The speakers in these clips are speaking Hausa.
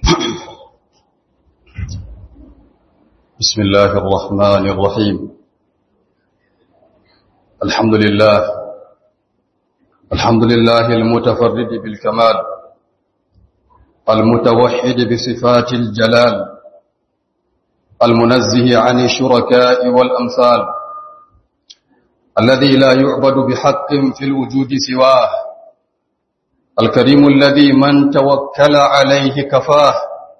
بسم الله الرحمن الرحيم الحمد لله الحمد لله المتفرد بالكمال المتوحد بصفات الجلال المنزه عن الشركاء والأمثال الذي لا يعبد بحق في الوجود سواه الكريم الذي من توكل عليه كفاه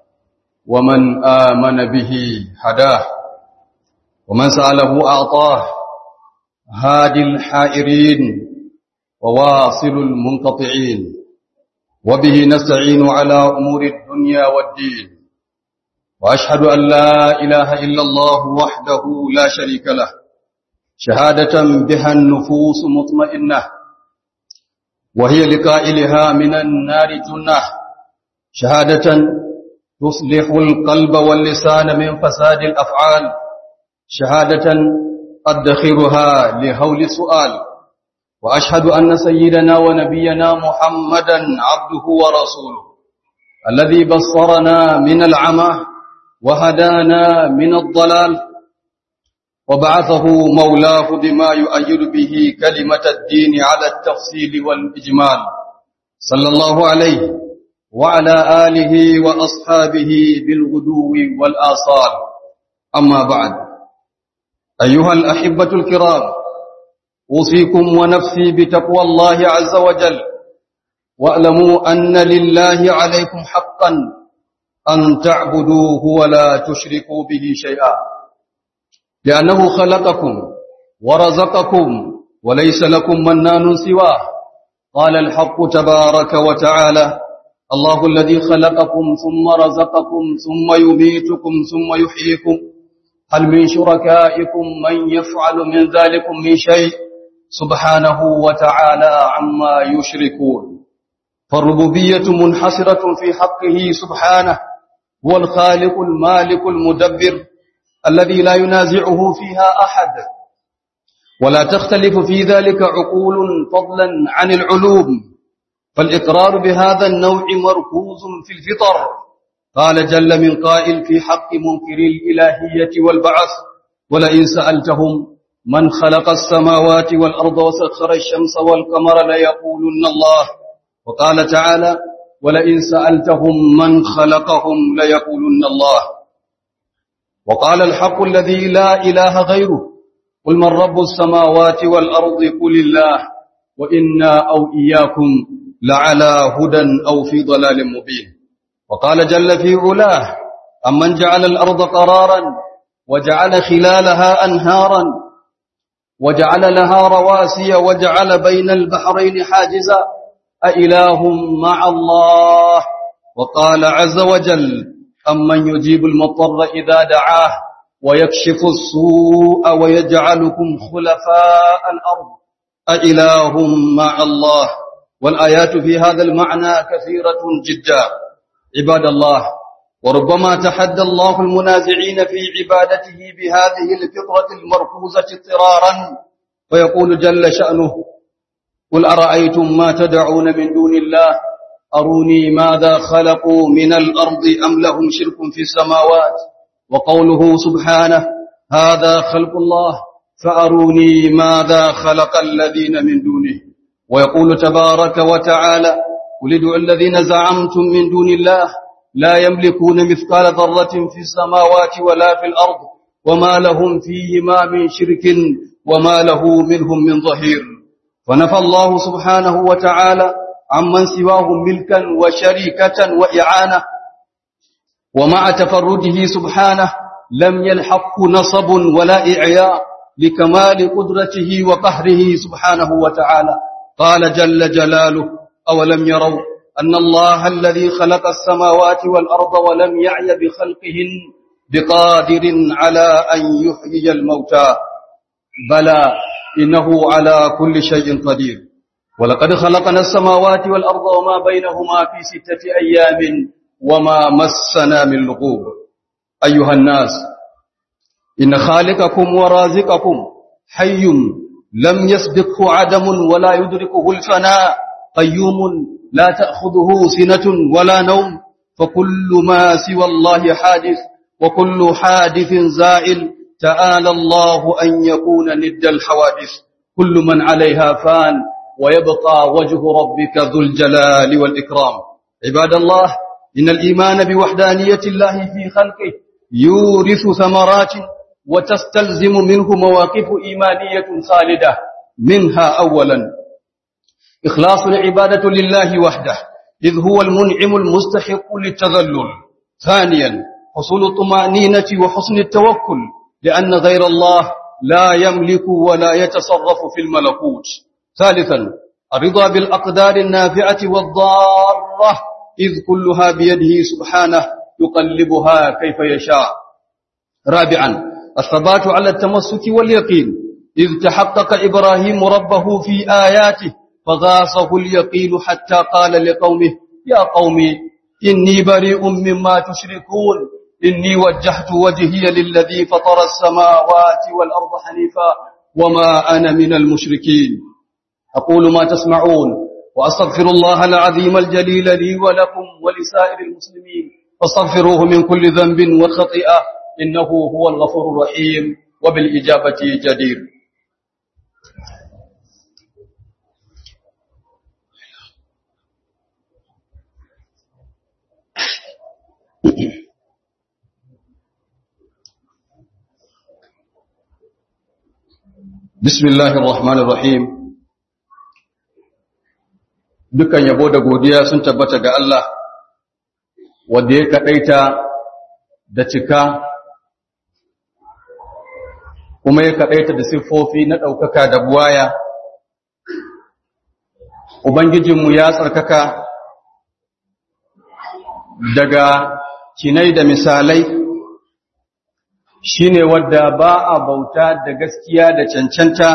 ومن آمن به هداه ومن سأله أعطاه هادي الحائرين وواصل المنقطعين وبه نستعين على أمور الدنيا والدين وأشهد أن لا إله إلا الله وحده لا شريك له شهادة بها النفوس مطمئنة وهي لقائلها من النار جنة شهادة تصلح القلب واللسان من فساد الأفعال شهادة أدخرها لهول السؤال وأشهد أن سيدنا ونبينا محمدا عبده ورسوله الذي بصرنا من العمى وهدانا من الضلال وبعثه مولاه بما يؤيد به كلمة الدين على التفصيل والإجمال صلى الله عليه وعلى آله وأصحابه بالغدو والآصال أما بعد أيها الأحبة الكرام أوصيكم ونفسي بتقوى الله عز وجل واعلموا أن لله عليكم حقا أن تعبدوه ولا تشركوا به شيئا لأنه خلقكم ورزقكم وليس لكم منان سواه قال الحق تبارك وتعالى الله الذي خلقكم ثم رزقكم ثم يميتكم ثم يحييكم هل من شركائكم من يفعل من ذلكم من شيء سبحانه وتعالى عما يشركون فالربوبية منحصرة في حقه سبحانه هو الخالق المالك المدبر الذي لا ينازعه فيها أحد ولا تختلف في ذلك عقول فضلا عن العلوم فالإقرار بهذا النوع مركوز في الفطر قال جل من قائل في حق منكر الإلهية والبعث ولئن سألتهم من خلق السماوات والأرض وسخر الشمس والقمر ليقولن الله وقال تعالى ولئن سألتهم من خلقهم ليقولن الله وقال الحق الذي لا إله غيره قل من رب السماوات والأرض قل الله وإنا أو إياكم لعلى هدى أو في ضلال مبين وقال جل في علاه أمن جعل الأرض قرارا وجعل خلالها أنهارا وجعل لها رواسي وجعل بين البحرين حاجزا أإله مع الله وقال عز وجل أمن يجيب المضطر إذا دعاه ويكشف السوء ويجعلكم خلفاء الأرض أإله مع الله والآيات في هذا المعنى كثيرة جدا عباد الله وربما تحدى الله المنازعين في عبادته بهذه الفطرة المركوزة اضطرارا فيقول جل شأنه قل أرأيتم ما تدعون من دون الله أروني ماذا خلقوا من الأرض أم لهم شرك في السماوات وقوله سبحانه هذا خلق الله فأروني ماذا خلق الذين من دونه ويقول تبارك وتعالى قل ادعوا الذين زعمتم من دون الله لا يملكون مثقال ذرة في السماوات ولا في الأرض وما لهم فيهما من شرك وما له منهم من ظهير ونفى الله سبحانه وتعالى عمن سواه ملكا وشريكة وإعانة ومع تفرده سبحانه لم يلحق نصب ولا إعياء لكمال قدرته وقهره سبحانه وتعالى قال جل جلاله أولم يروا أن الله الذي خلق السماوات والأرض ولم يعي بخلقهن بقادر على أن يحيي الموتى بلى إنه على كل شيء قدير ولقد خلقنا السماوات والأرض وما بينهما في ستة أيام وما مسنا من لغوب أيها الناس إن خالقكم ورازقكم حي لم يسبقه عدم ولا يدركه الفناء قيوم لا تأخذه سنة ولا نوم فكل ما سوى الله حادث وكل حادث زائل تعالى الله أن يكون ند الحوادث كل من عليها فان ويبقى وجه ربك ذو الجلال والإكرام عباد الله إن الإيمان بوحدانية الله في خلقه يورث ثمرات وتستلزم منه مواقف إيمانية خالدة منها أولا إخلاص العبادة لله وحده إذ هو المنعم المستحق للتذلل ثانيا حصول الطمأنينة وحسن التوكل لأن غير الله لا يملك ولا يتصرف في الملكوت ثالثا الرضا بالأقدار النافعة والضارة إذ كلها بيده سبحانه يقلبها كيف يشاء رابعا الثبات على التمسك واليقين إذ تحقق إبراهيم ربه في آياته فغاصه اليقين حتى قال لقومه يا قوم إني بريء مما تشركون إني وجهت وجهي للذي فطر السماوات والأرض حنيفا وما أنا من المشركين أقول ما تسمعون وأستغفر الله العظيم الجليل لي ولكم ولسائر المسلمين فاستغفروه من كل ذنب وخطيئة إنه هو الغفور الرحيم وبالإجابة جدير بسم الله الرحمن الرحيم dukan yabo da godiya sun tabbata ga Allah wanda ya kadaita da cika kuma ya kadaita da siffofi na daukaka da buwaya ubangijinmu ya tsarkaka daga kinai da misalai shine wadda ba a bauta da gaskiya da cancanta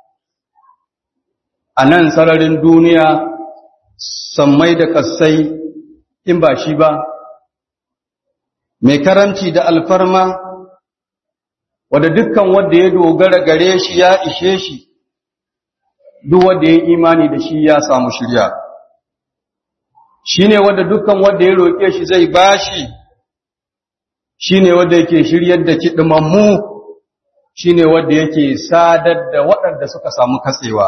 a nan sararin duniya sammai da kassai in ba shi ba mai karanci da alfarma wadda dukkan wadda ya dogara gare shi ya ishe shi duk wadda ya imani da shi ya samu shirya shi ne wadda dukkan wadda ya roƙe shi zai bashi shi ne wadda yake shiryar da kiɗimammu shi ne wadda yake sadar da waɗanda suka samu katsewa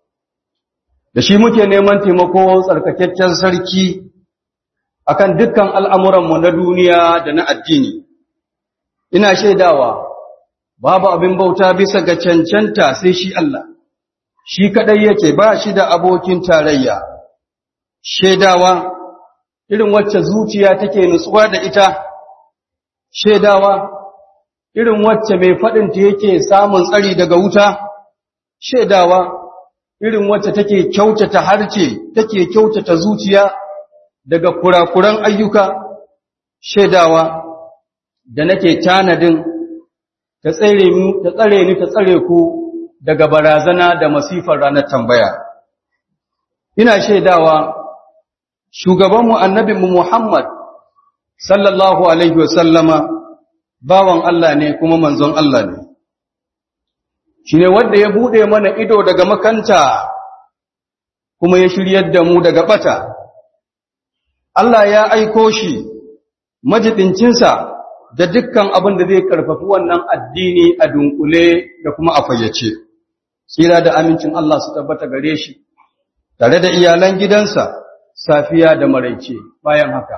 da shi muke neman taimako tsarkakakken sarki akan dukkan al'amuranmu na duniya da na addini ina shaidawa babu abin bauta bisa ga cancanta sai shi Allah shi kaɗai yake ba shi da abokin tarayya shaidawa irin wacce zuciya take nutsuwa da ita shaidawa irin wacce mai faɗinta yake samun tsari daga wuta shaidawa irin wacce take kyautata harce take kyautata zuciya daga kurakuran ayyuka shaidawa da nake tanadin ta tsare ni ta tsare ni ta tsare ku daga barazana da masifar ranar tambaya ina shaidawa shugabanmu annabinmu Muhammad sallallahu alaihi wasallama bawan Allah ne kuma manzon Allah ne shine wanda ya bude mana ido daga makanta kuma ya shiryar da mu daga bata Allah ya aiko shi majidincinsa da dukkan abin da zai karfafi wannan addini a dunkule da kuma a fayyace tsira da amincin Allah su tabbata gare shi tare da iyalan gidansa safiya da maraice bayan haka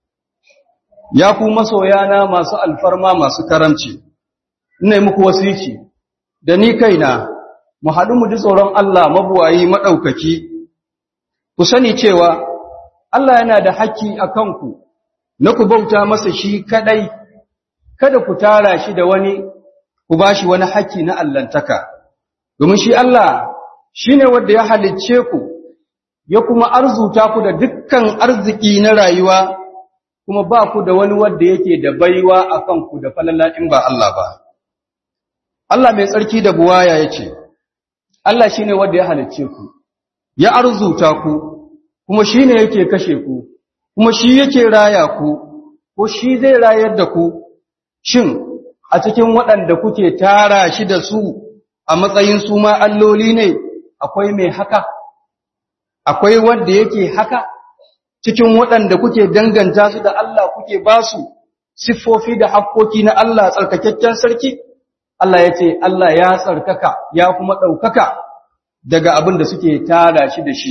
ya ku masoyana masu alfarma masu karamci ina yi muku wasici da ni kaina mu haɗu mu ji tsoron Allah mabuwayi maɗaukaki ku sani cewa Allah yana da haƙƙi a kanku na ku bauta masa shi kaɗai kada ku tara shi da wani ku ba shi wani haƙƙi na allantaka domin shi Allah shi ne wanda ya halicce ku ya kuma arzuta ku da dukkan arziki na rayuwa kuma ba ku da wani wanda yake da baiwa a kanku da falala in ba Allah ba. Allah mai tsarki da buwaya ya ce, Allah shi ne wanda ya halicce ku, ya arzuta ku, kuma shi ne yake kashe ku, kuma shi yake raya ku, ko shi zai rayar da ku, shin a cikin waɗanda kuke tara shi da su a matsayin su ma alloli ne akwai mai haka? Akwai wanda yake haka? cikin waɗanda kuke danganta su da Allah kuke ba su siffofi da hakkoki na Allah tsarkakakken sarki Allah ya ce Allah ya tsarkaka ya kuma ɗaukaka daga abin da suke tara shi da shi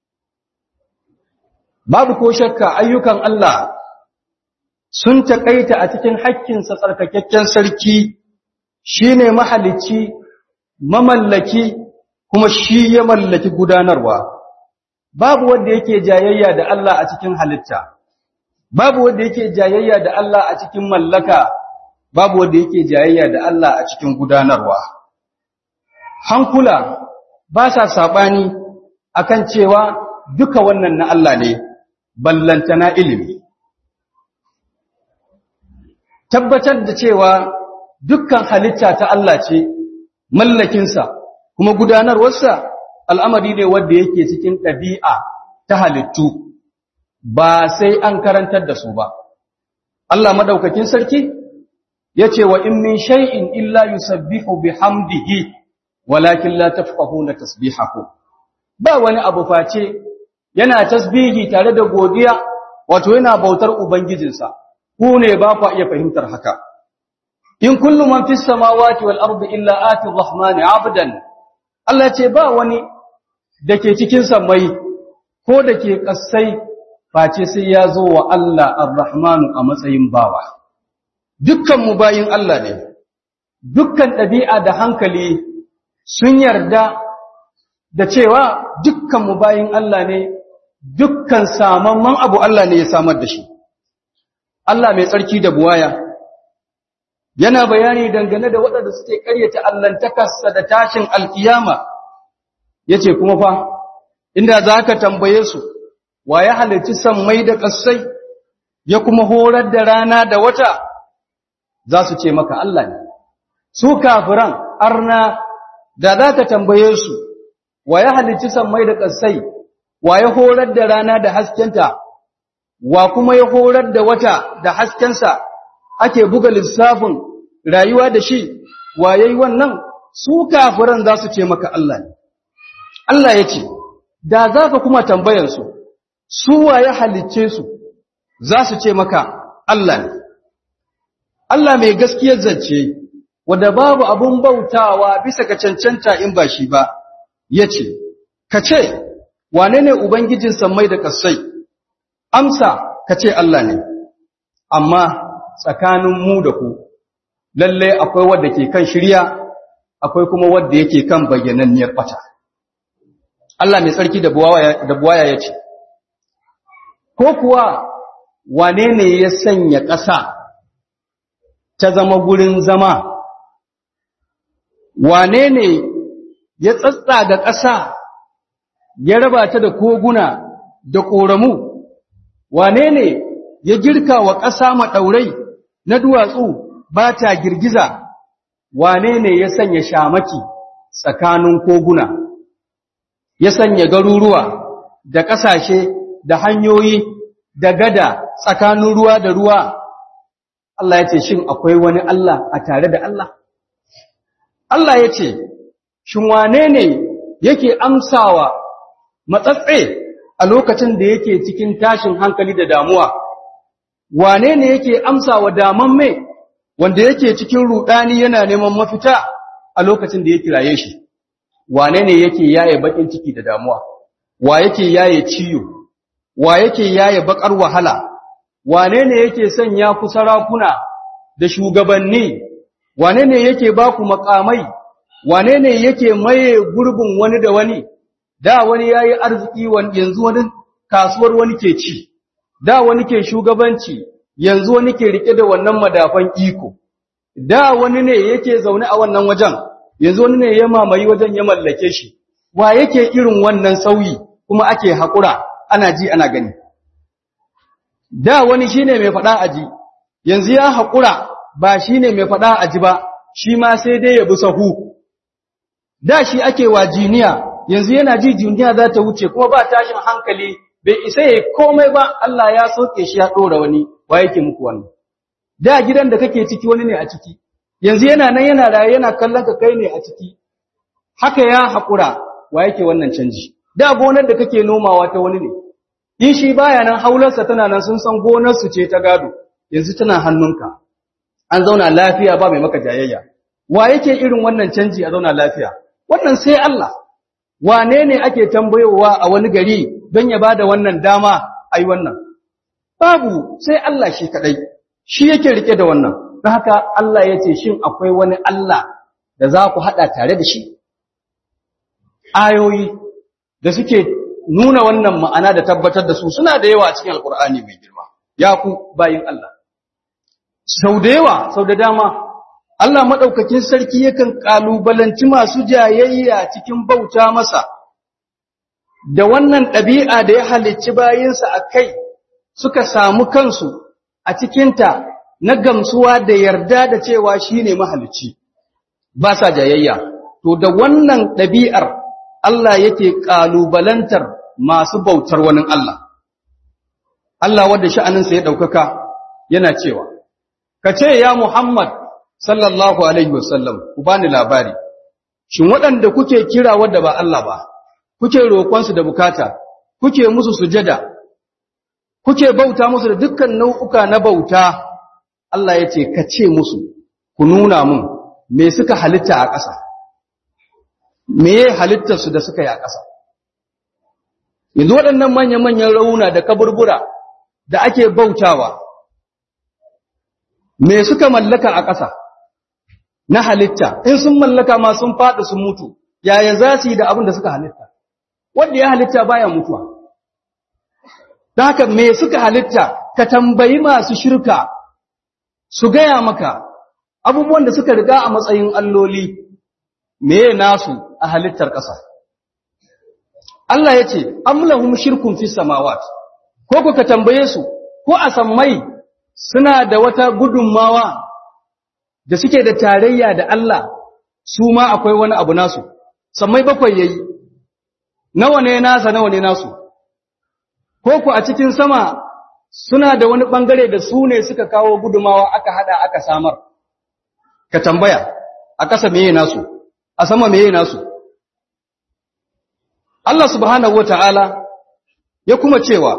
babu ko shakka ayyukan Allah sun taƙaita a cikin hakkinsa tsarkakakken sarki shine mahalicci mamallaki kuma shi ya mallaki gudanarwa babu wanda yake jayayya da Allah a cikin halitta babu wanda yake jayayya da Allah a cikin mallaka babu wanda yake jayayya da Allah a cikin gudanarwa hankula ba sa sabani akan cewa duka wannan na Allah ne ballantana ilimi tabbatar da cewa dukkan halitta ta Allah ce mallakinsa kuma gudanarwarsa al'amari ne wanda yake cikin ɗabi'a ta halittu ba sai an karantar da su ba. Allah maɗaukakin sarki ya ce wa in min shay'in illa yusabbihu bihamdihi walakin la tafqahuna tasbihahu ba wani abu face yana tasbihi tare da godiya wato yana bautar ubangijinsa ku ne ba ku iya fahimtar haka in kullu man fis samawati wal ardi illa ati rahmani abdan Allah ce ba wani dake cikin samai ko dake kassai face sai ya zo wa Allah ar-rahmanu a matsayin bawa dukkan mu bayin Allah ne dukkan ɗabi'a da hankali sun yarda da cewa dukkan mu bayin Allah ne dukkan samamman abu Allah ne ya samar da shi Allah mai tsarki da buwaya yana bayani dangane da waɗanda suke ƙaryata allantakarsa da tashin alkiyama yace kuma fa inda za ka tambaye su wa ya halarci sammai da ƙasai ya kuma horar da rana da wata za su ce maka Allah ne su kafiran arna da za ka tambaye su wa ya halarci sammai da ƙasai wa ya horar da rana da haskenta wa kuma ya horar da wata da haskensa ake buga lissafin rayuwa da shi wa yayi wannan su kafiran za su ce maka Allah ne Allah ya ce da za ka kuma tambayarsu su wa ya halicce su za su ce maka Allah ne Allah mai gaskiyar zance wadda babu abun bautawa bisa ga cancanta in ba shi ba ya ce ka ce wane ne ubangijin sammai da kasai amsa ka ce Allah ne amma tsakanin mu da ku lalle akwai wadda ke kan shirya akwai kuma wadda yake kan bayyananniyar bata Allah mai tsarki da buwaya ya ce ko kuwa wane ne ya sanya ƙasa ta zama gurin zama wane ne ya tsatsa ga ƙasa ya raba ta da koguna da ƙoramu wane ne ya girka wa ƙasa maɗaurai na duwatsu ba ta girgiza wane ne ya sanya shamaki tsakanin koguna ya sanya garuruwa da ƙasashe da hanyoyi da gada tsakanin ruwa da ruwa Allah ya ce shin akwai wani Allah a tare da Allah Allah ya ce shin wane ne yake amsawa matsatse a lokacin da yake cikin tashin hankali da damuwa wane ne yake amsawa daman mai wanda yake cikin rudani yana neman mafita a lokacin da ya kiraye shi wane ne yake yaye bakin ciki da damuwa wa yake yaye ciyo wa yake yaye bakar wahala wane ne yake sanya ku sarakuna da shugabanni wane ne yake ba ku makamai wane ne yake maye gurbin wani da wani da wani yayi arziki yanzu wani kasuwar wani ke ci da wani ke shugabanci yanzu wani ke rike da wannan madafan iko da wani ne yake zaune a wannan wajen yanzu wani ne ya mamayi wajen ya mallake shi wa yake irin wannan sauyi kuma ake haƙura ana ji ana gani da wani shine mai faɗa aji yanzu ya haƙura ba shine mai faɗa aji ba shi ma sai dai ya bi sahu da shi ake wa jiniya yanzu yana ji jiniya za ta wuce kuma ba tashin hankali bai isa ya komai ba Allah ya soke shi ya ɗora wani wa yake muku wannan da gidan da kake ciki wani ne a ciki yanzu yana nan yana raye yana kallon ka kai ne a ciki haka ya haƙura wa yake wannan canji da gonar da kake nomawa ta wani ne in shi baya nan haularsa tana nan sun san gonarsu ce ta gado yanzu tana hannunka an zauna lafiya ba mai maka jayayya wa yake irin wannan canji a zauna lafiya wannan sai Allah wane ne ake tambayowa a wani gari don ya bada wannan dama ai wannan babu sai Allah shi kadai shi yake rike da wannan don haka Allah ya ce shin akwai wani Allah da za ku hada tare da shi ayoyi da suke nuna wannan ma'ana da tabbatar da su suna da yawa a cikin alkur'ani mai girma ya ku bayin Allah sau da yawa sau da dama Allah maɗaukakin sarki yakan ƙalubalanci masu jayayya cikin bauta masa da wannan ɗabi'a da ya halicci bayinsa a kai suka samu kansu a cikinta na gamsuwa da yarda da cewa shi ne mahalicci ba sa jayayya to da wannan ɗabi'ar Allah yake ƙalubalantar masu bautar wani Allah. Allah wadda sha'aninsa ya ɗaukaka yana cewa, Ka ce, Ya Muhammad, sallallahu Alaihi wasallam, ku bani labari, shin waɗanda kuke kira wadda ba Allah ba, kuke roƙonsu da bukata, kuke musu sujada, kuke bauta musu da dukkan nau'uka na bauta, Allah ya ce, Ka ce musu, ku nuna mun, me suka halitta a ƙasa. me halittarsu da suka yi a ƙasa. Yanzu waɗannan manya-manyan rauna da kaburbura da ake bautawa, me suka mallaka a ƙasa na halitta, in sun mallaka ma sun faɗi sun mutu, yaya za su yi da abin da suka halitta, wanda ya halitta baya mutuwa. Da haka me suka halitta, ka tambayi masu shirka su gaya maka abubuwan da suka riga a matsayin alloli. meye nasu a halittar ƙasa. Allah ya ce, Amlahum shirkun fi samawat, ko ku ka tambaye su, ko a sammai suna da wata gudunmawa da suke da tarayya da Allah, su ma akwai wani abu nasu, sammai bakwai yayi, nawa ne nasa nawa ne nasu, ko ku a cikin sama suna da wani ɓangare da su ne suka kawo gudunmawa aka haɗa aka samar, ka tambaya, a ƙasa meye nasu. a sama meye nasu Allah subhanahu wata'ala ya kuma cewa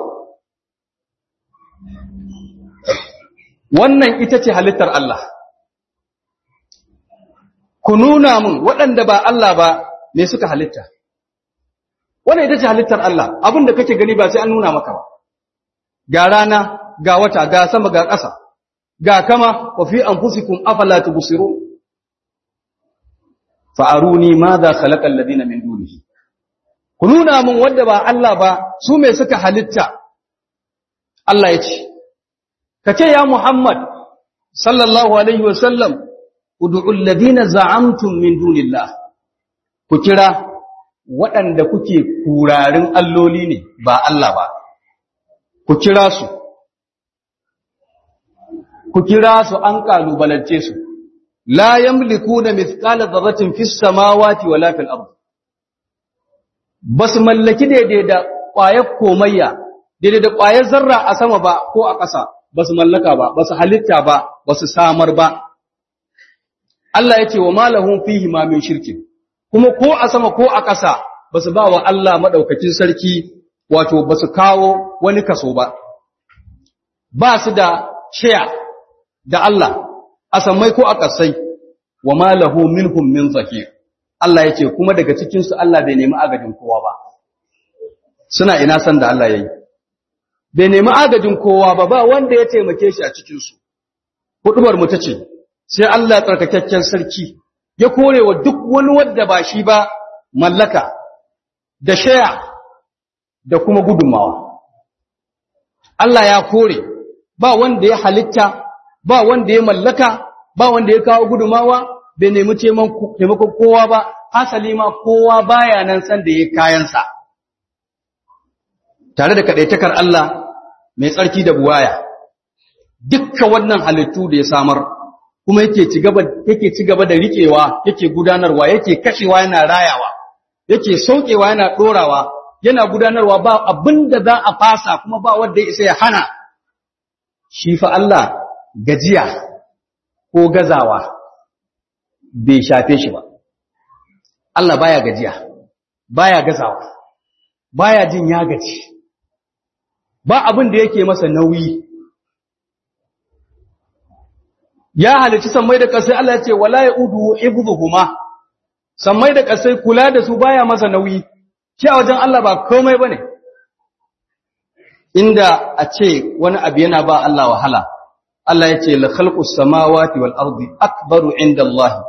wannan ita ce halittar Allah ku nuna mun waɗanda ba Allah ba me suka halitta wannan ita ce halittar Allah abinda kake gani ba sai an nuna maka ba ga rana ga wata ga sama ga ƙasa ga kama wa fi anfusikum afala tubsirun fa'aruni ma za khalaƙar ladina min dunihi. Ku nuna min wadda ba Allah ba su mai suka halitta, Allah ya ce, Ka ce ya Muhammad, sallallahu Alaihi wasallam, Udu'ul ladina za'amtun min dunillah, ku kira waɗanda kuke kurarin alloli ne ba Allah ba, ku kira su, ku kira su an ƙalubalance su. لا يملكون مثقال ذرة في السماوات ولا في الأرض بس mallaki daidai da ƙwayar komayya daidai da ƙwayar zarra a sama ba ko a ƙasa ba su mallaka ba ba su halitta ba ba su samar ba Allah ya ce wa malahun fihi ma min shirkin kuma ko a sama ko a ƙasa ba su ba wa Allah maɗaukakin sarki wato ba su kawo wani kaso ba ba su da shaya da Allah a sammai ko a ƙasai wa ma lahu minhum min zahir Allah yake kuma daga cikin su Allah bai nemi agajin kowa ba suna ina san da Allah yayi bai nemi agajin kowa ba ba wanda ya taimake shi a cikin su hudubar mu tace sai Allah tsarkakakken sarki ya kore wa duk wani wanda ba shi ba mallaka da shaya da kuma gudunmawa Allah ya kore ba wanda ya halitta ba wanda ya mallaka ba wanda ya kawo gudumawa bai nemi taimakon kowa ba hasali ma kowa baya nan san da ya kayansa tare da kadaitakar Allah mai tsarki da buwaya dukka wannan halittu da ya samar kuma yake ci gaba yake ci gaba da riƙewa yake gudanarwa yake kashewa yana rayawa yake saukewa yana dorawa yana gudanarwa ba abinda za a fasa kuma ba wanda ya isa ya hana shi fa Allah gajiya ko gazawa bai shafe shi ba Allah baya gajiya baya gazawa baya jin ya gaji ba abin da yake masa nauyi ya halici sammai da ƙasai Allah ya ce wala yaudu ibduhuma sammai da ƙasai kula da su baya masa nauyi shi a wajen Allah ba komai bane inda a ce wani abu yana ba Allah wahala Allah ya ce la khalqus samawati wal ardi akbaru inda Allah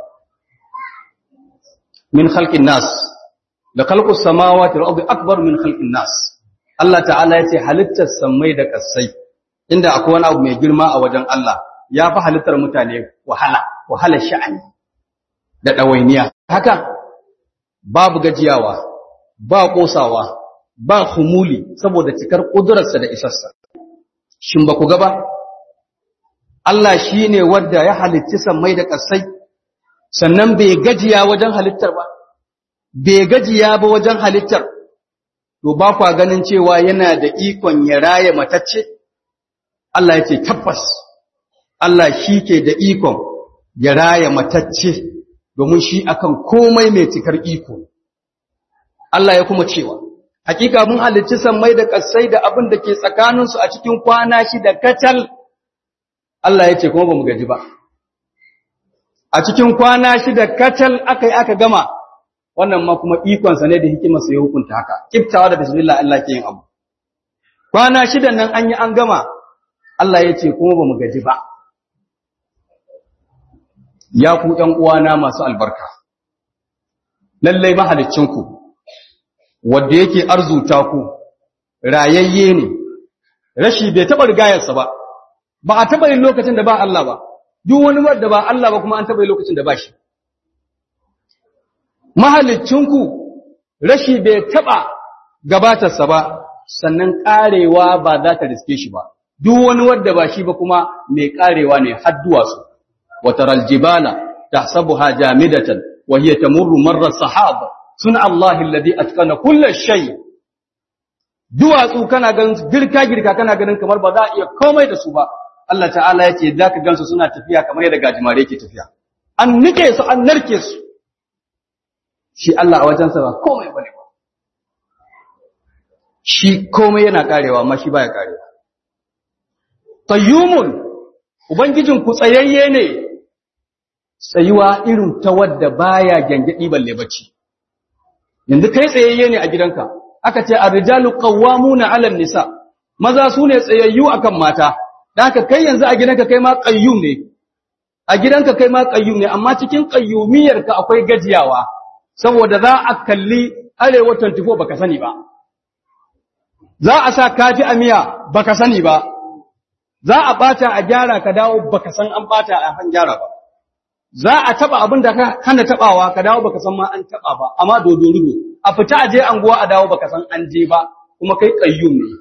min khalqin nas la khalqus samawati wal ardi akbaru min khalqin nas Allah ta'ala ya ce halittar sammai da ƙasai inda akwai wani abu mai girma a wajen Allah ya fi halittar mutane wahala wahalar sha'ani da ɗawainiya haka babu gajiyawa ba ƙosawa ba humuli saboda cikar ƙudurarsa da isarsa shin ba ku gaba Allah shi ne wadda ya halicci sammai da ƙasai sannan bai gajiya wajen halittar ba bai gajiya ba wajen halittar to ba kwa ganin cewa yana da ikon ya raya matacce Allah ya ce tabbas Allah shi ke da ikon ya raya matacce domin shi akan komai mai cikar iko Allah ya kuma cewa hakika mun halicci sammai da ƙasai da abin da ke tsakaninsu a cikin kwana shida kacal Allah ya ce kuma ba mu gaji ba a cikin kwana shida kacal aka yi aka gama wannan ma kuma ikonsa ne da hikimarsa ya hukunta haka kiftawa da bismillah Allah ke yin abu kwana shidan nan an yi an gama Allah ya ce kuma ba mu gaji ba ya ku ƴan uwana masu albarka lallai mahaliccinku wanda yake arzuta ku rayayye ne rashi bai taɓa rigayarsa ba ba a taɓa yin lokacin da ba Allah ba duk wani wanda ba Allah ba kuma an taɓa yin lokacin da ba shi mahalicinku rashi bai taɓa gabatarsa ba sannan ƙarewa ba za ta riske shi ba duk wani wanda ba shi ba kuma mai ƙarewa ne har duwatsu وترى الجبال تحسبها جامدة وهي تمر مر السحاب صنع الله الذي أتقن كل شيء duwatsu kana ganin girka girka kana ganin kamar ba za a iya komai da su ba Allah ta'ala ya ce za ka gansu suna tafiya kamar yadda gajimare ke tafiya an nike su an narke su shi Allah a wajensa ba komai ba ne ba shi komai yana karewa amma shi baya karewa tayyumun ubangijin ku tsayayye ne tsayuwa irin ta wadda baya gyangyaɗi balle bacci yanzu kai tsayayye ne a gidanka aka ce ar-rijalu qawwamuna 'ala nisa maza su ne tsayayyu akan mata dan haka kai yanzu a gidanka kai ma qayyum ne a gidanka kai ma qayyum ne amma cikin qayyumiyar ka akwai gajiyawa saboda za a kalli arewa 24 baka sani ba za a sa kafi a miya baka sani ba za a bata a gyara ka dawo baka san an bata a han gyara ba za a taba abin da ka hana tabawa ka dawo baka san ma an taba ba amma dodo rubo a fita a je anguwa a dawo baka san an je ba kuma kai qayyum ne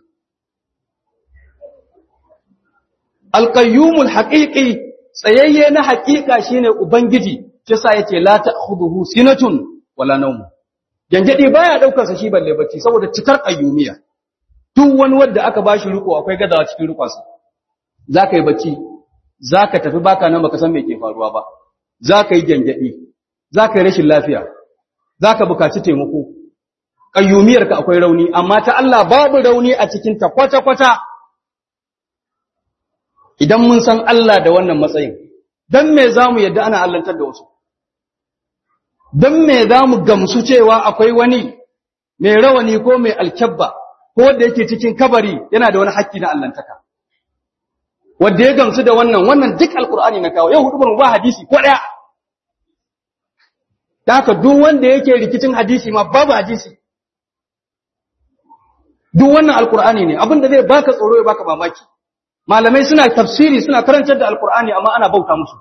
al-qayyumul haqiqi tsayayye na haqiqa shine ubangiji kisa yace la ta'khudhuhu sinatun wala nawm gangade baya daukar sa shi balle bacci saboda cikar qayyumiya duk wani wanda aka bashi riko akwai gadawa cikin rikonsa zaka yi bacci zaka tafi baka nan baka san me ke faruwa ba zaka yi gangade zaka yi rashin lafiya zaka bukaci taimako qayyumiyarka akwai rauni amma ta Allah babu rauni a cikin ta kwata kwata idan mun san Allah da wannan matsayin dan me zamu yadda ana allantar da wasu dan me zamu gamsu cewa akwai wani mai rawani ko mai alkabba ko wanda yake cikin kabari yana da wani haƙƙi na allantaka wanda ya gamsu da wannan wannan duk alkur'ani na kawo yau hudu ba hadisi ko daya da haka duk wanda yake rikicin hadisi ma babu hadisi duk wannan alkur'ani ne abinda zai baka tsoro ya baka mamaki malamai suna tafsiri suna karantar da alkur'ani amma ana bauta musu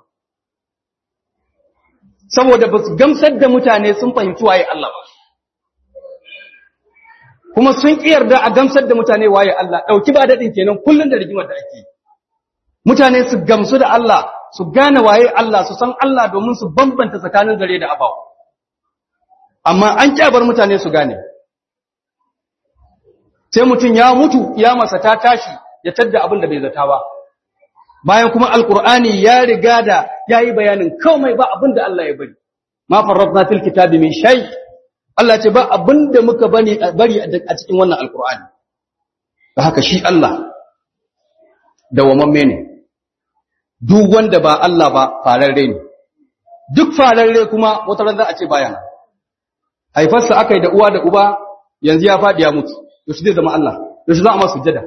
saboda ba su gamsar da mutane sun fahimci waye Allah ba kuma sun ƙi yarda a gamsar da mutane waye Allah ɗauki ba daɗin kenan kullum da rigimar da ake mutane su gamsu da Allah su gane waye Allah su san Allah domin su bambanta tsakanin zare da abawa amma an kyabar mutane su gane sai mutum ya mutu ya masa ta tashi ya tadda abin da bai zata ba bayan kuma alkur'ani ya riga da yayi bayanin komai ba abin da Allah ya bari ma farradna fil kitabi min shay Allah ce ba abin da muka bani bari a cikin wannan alkur'ani da haka shi Allah dawamamme ne duk wanda ba Allah ba fararre ne duk fararre kuma wata ran za a ce baya nan haifarsa aka yi da uwa da uba yanzu ya faɗi ya mutu yaushe zai zama Allah yaushe za a masa sujjada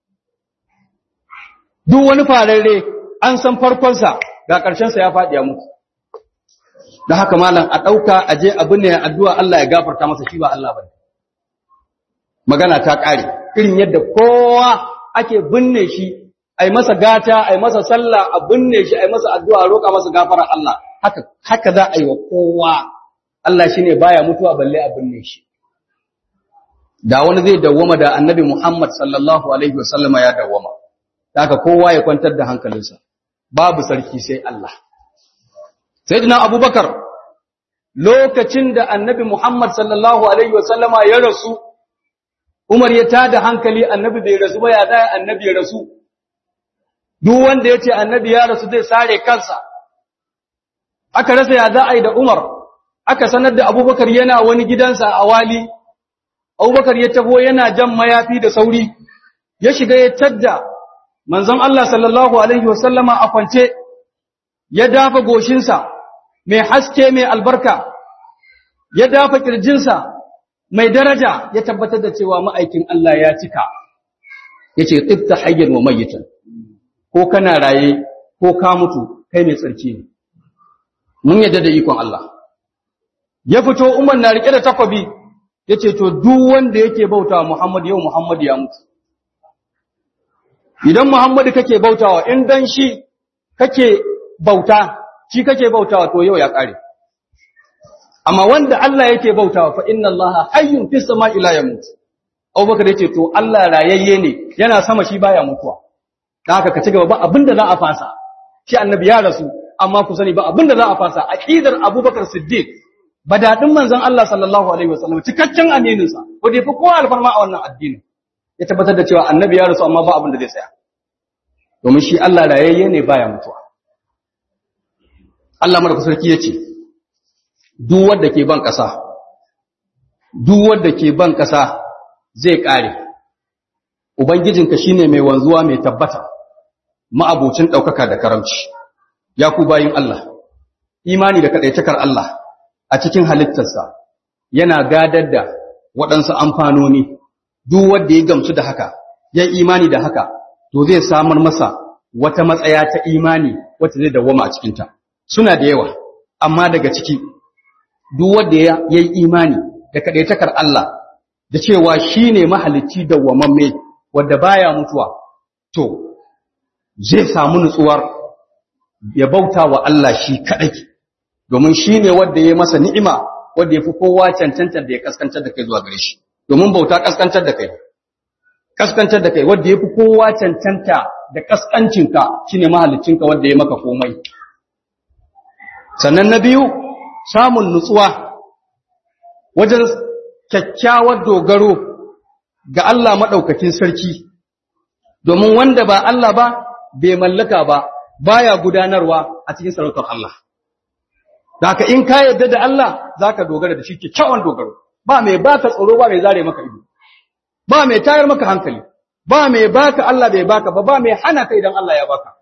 duk wani fararre an san farkonsa ga ƙarshensa ya faɗi ya mutu da haka malam a ɗauka a je abin ne addu'a Allah ya gafarta masa shi ba Allah ba magana ta ƙare irin yadda kowa ake binne shi a yi masa gata a yi masa sallah a binne shi a yi masa addu'a roƙa masa gafarar Allah haka haka za a yi wa kowa Allah shi ne baya mutuwa balle a binne shi da wani zai dawwama da annabi Muhammad sallallahu alaihi wasallama ya dawwama haka kowa ya kwantar da hankalinsa babu sarki sai Allah sayyidina abubakar lokacin da annabi Muhammad sallallahu alaihi wasallama ya rasu Umar ya tada hankali annabi bai rasu ba ya da annabi ya rasu duk wanda yace annabi ya rasu zai sare kansa aka rasa ya za a yi da Umar aka sanar da Abubakar yana wani gidansa a wali Abubakar ya taho yana jan mayafi da sauri ya shiga ya tadda manzon Allah sallallahu alaihi wasallama a kwance ya dafa goshinsa mai haske mai albarka ya dafa kirjinsa mai daraja ya tabbatar da cewa ma'aikin Allah ya cika yace tsifta hayyan wa mayyitan ko kana raye ko ka mutu kai mai tsarki ne mun yadda da ikon Allah ya fito Umar na rike da takwabi yace to duk wanda yake bautawa Muhammad yau Muhammad ya mutu idan Muhammadu kake bautawa in dan shi kake bauta shi kake bautawa to yau ya kare amma wanda Allah yake bautawa fa inna Allah hayyun fis sama'i la yamut Abubakar yace to Allah rayayye ne yana sama shi baya mutuwa dan haka ka ci gaba ba abinda za a fasa shi annabi ya rasu amma ku sani ba abinda za a fasa aqidar Abubakar Siddiq badadin manzon Allah sallallahu alaihi wasallam cikakken amininsa ko dai fa kowa alfarma a wannan addinin ya tabbatar da cewa annabi ya rasu amma ba abin da zai tsaya domin shi Allah rayayye ne baya mutuwa Allah mara sarki yace duk wanda ke ban kasa duk wanda ke ban kasa zai kare ubangijinka shine mai wanzuwa mai tabbata ma'abocin daukaka da karamci ya ku bayin Allah imani da kadaitakar Allah a cikin halittarsa yana gadar da waɗansu amfanoni duk wanda ya gamsu da haka ya imani da haka to zai samar masa wata matsaya ta imani wacce zai dawwama a cikinta suna da yawa amma daga ciki duk wanda ya yi imani da kadaitakar Allah da cewa shine mahalicci dawwamamme wanda baya mutuwa to zai samu nutsuwar ya bauta wa Allah shi kadai domin shine wanda ya masa ni'ima wanda yafi kowa cancantar da ya kaskantar da kai zuwa gare shi domin bauta kaskantar da kai kaskantar da kai wanda yafi kowa cancanta da kaskancinka shine mahaliccinka wanda ya maka komai sannan na biyu samun nutsuwa wajen kyakkyawar dogaro ga Allah madaukakin sarki domin wanda ba Allah ba bai mallaka ba baya gudanarwa a cikin sarautar Allah da haka in ka yarda da Allah zaka dogara da shi kyakkyawan dogaro ba mai baka tsoro ba mai zare maka ido ba mai tayar maka hankali ba mai baka Allah bai baka ba ba mai hana ka idan Allah ya baka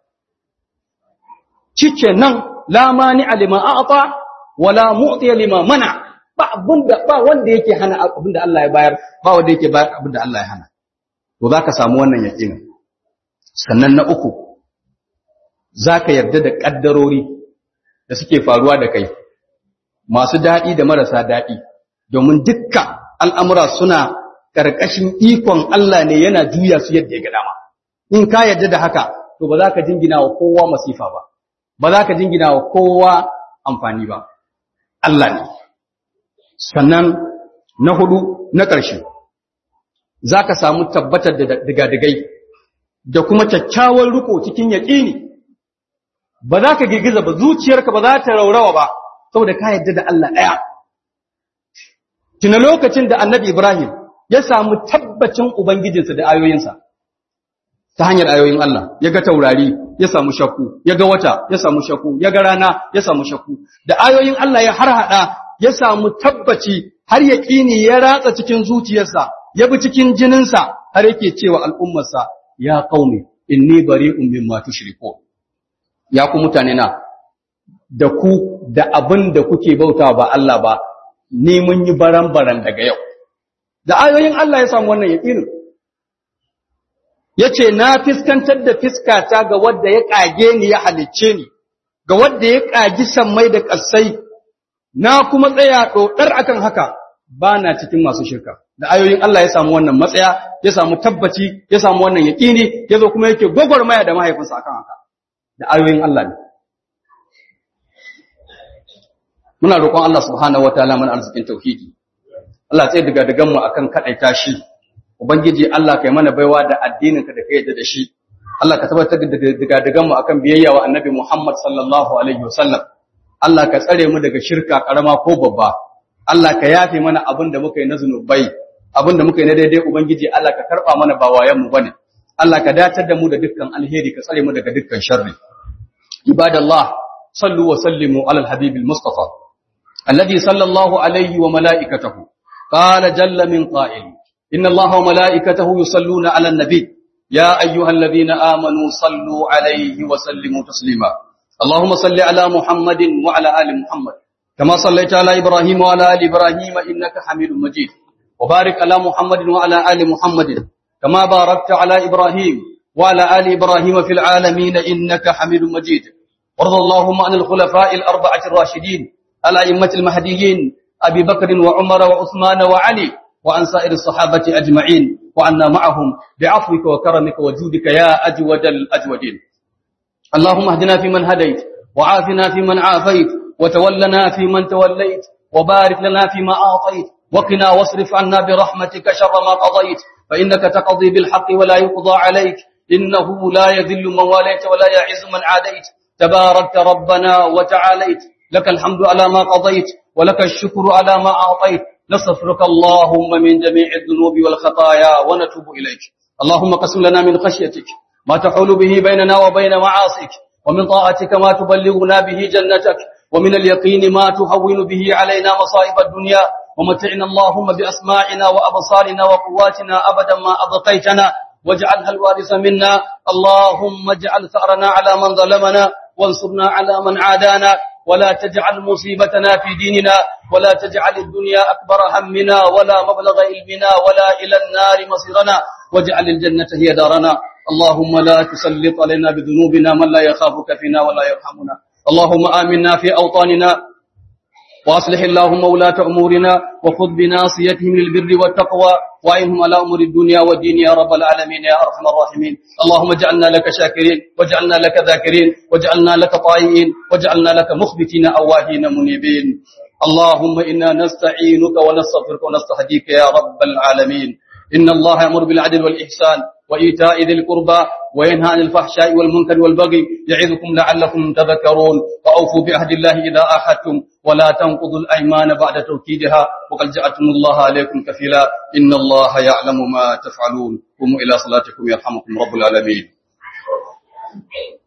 nan la mani alima a'ta wala mu'ti lima mana ba abunda ba wanda yake hana abinda Allah ya bayar ba wanda yake bayar abinda Allah ya hana to zaka samu wannan yaqini sannan na uku zaka yarda da kaddarori da suke faruwa da kai masu dadi da marasa dadi domin dukkan al'amura suna ƙarƙashin ikon Allah ne yana juya su yadda ya ga dama. In ka yarda da haka, to ba za ka jingina wa kowa masifa ba, ba za ka jingina wa kowa amfani ba. Allah ne. Sannan na hudu na ƙarshe, za ka samu tabbatar da digadigai da kuma kyakkyawar riko cikin yaƙini. Ba za ka girgiza ba, zuciyarka ba za ta raurawa ba, saboda ka yarda da Allah ɗaya. Tuna lokacin da annabi Ibrahim ya samu tabbacin Ubangijinsa da ayoyinsa, ta hanyar ayoyin Allah, ya ga taurari, ya samu shakku, ya ga wata, ya samu shakku, ya ga rana, ya samu shakku, da ayoyin Allah ya harhaɗa, ya samu tabbaci har ya ƙini ya ratsa cikin zuciyarsa, ya bi cikin jininsa, har yake cewa al'ummarsa ya qaumi inni bari'un mimma tushrikun ya ku mutane na da ku da abin da kuke bauta ba Allah ba ni mun yi baran-baran daga yau da ayoyin Allah ya samu wannan yaƙinin yace na fiskantar da fiskata ga wanda ya kage ni ya halicce ni ga wanda ya kagi sammai da ƙasai na kuma tsaya dodar akan haka ba na cikin masu shirka da ayoyin Allah ya samu wannan matsaya ya samu tabbaci ya samu wannan yaƙini ya zo kuma yake gwagwarmaya da mahaifinsa akan haka da ayoyin Allah ne muna roƙon Allah subhanahu wataala mana arzikin tauhidi Allah sai daga dagan mu akan kadaita shi ubangiji Allah kai mana baiwa da addinin ka da kai yadda da shi Allah ka tabbatar da daga dagan mu akan biyayya wa annabi Muhammad sallallahu alaihi wasallam Allah ka tsare mu daga shirka karama ko babba Allah ka yafe mana abin da muka yi na zunubai abin da muka yi na daidai ubangiji Allah ka karba mana ba wayan mu bane Allah ka datar da mu da dukkan alheri ka tsare mu daga dukkan sharri ibadallah sallu wa sallimu ala alhabibil mustafa الذي صلى الله عليه وملائكته قال جل من قائل إن الله وملائكته يصلون على النبي يا أيها الذين آمنوا صلوا عليه وسلموا تسليما اللهم صل على محمد وعلى آل محمد كما صليت على إبراهيم وعلى آل إبراهيم إنك حميد مجيد وبارك على محمد وعلى آل محمد كما باركت على إبراهيم وعلى آل إبراهيم في العالمين إنك حميد مجيد وارض اللهم عن الخلفاء الأربعة الراشدين الأئمة المهديين أبي بكر وعمر وعثمان وعلي وعن سائر الصحابة أجمعين وعنا معهم بعفوك وكرمك وجودك يا أجود الأجودين اللهم اهدنا فيمن هديت وعافنا فيمن عافيت وتولنا فيمن توليت وبارك لنا فيما أعطيت وقنا واصرف عنا برحمتك شر ما قضيت فإنك تقضي بالحق ولا يقضى عليك إنه لا يذل من واليت ولا يعز من عاديت تباركت ربنا وتعاليت لك الحمد على ما قضيت ولك الشكر على ما أعطيت نستغفرك اللهم من جميع الذنوب والخطايا ونتوب إليك اللهم قسم لنا من خشيتك ما تحول به بيننا وبين معاصيك ومن طاعتك ما تبلغنا به جنتك ومن اليقين ما تهون به علينا مصائب الدنيا ومتعنا اللهم بأسماعنا وأبصارنا وقواتنا أبدا ما أبقيتنا واجعلها الوارث منا اللهم اجعل ثأرنا على من ظلمنا وانصرنا على من عادانا ولا تجعل مصيبتنا في ديننا ولا تجعل الدنيا أكبر همنا ولا مبلغ علمنا ولا إلى النار مصيرنا واجعل الجنة هي دارنا اللهم لا تسلط علينا بذنوبنا من لا يخافك فينا ولا يرحمنا اللهم آمنا في أوطاننا وأصلح اللهم ولاة أمورنا وخذ بناصيتهم للبر والتقوى وعينهم على أمور الدنيا والدين يا رب العالمين يا أرحم الراحمين اللهم اجعلنا لك شاكرين واجعلنا لك ذاكرين واجعلنا لك طائعين واجعلنا لك مخبتين أواهين منيبين اللهم إنا نستعينك ونستغفرك ونستهديك يا رب العالمين إن الله يأمر بالعدل والإحسان وإيتاء ذي القربى وينهى عن الفحشاء والمنكر والبغي يعظكم لعلكم تذكرون وأوفوا بعهد الله إذا أحدتم ولا تنقضوا الأيمان بعد توكيدها وقد جعلتم الله عليكم كفيلا إن الله يعلم ما تفعلون قوموا إلى صلاتكم يرحمكم رب العالمين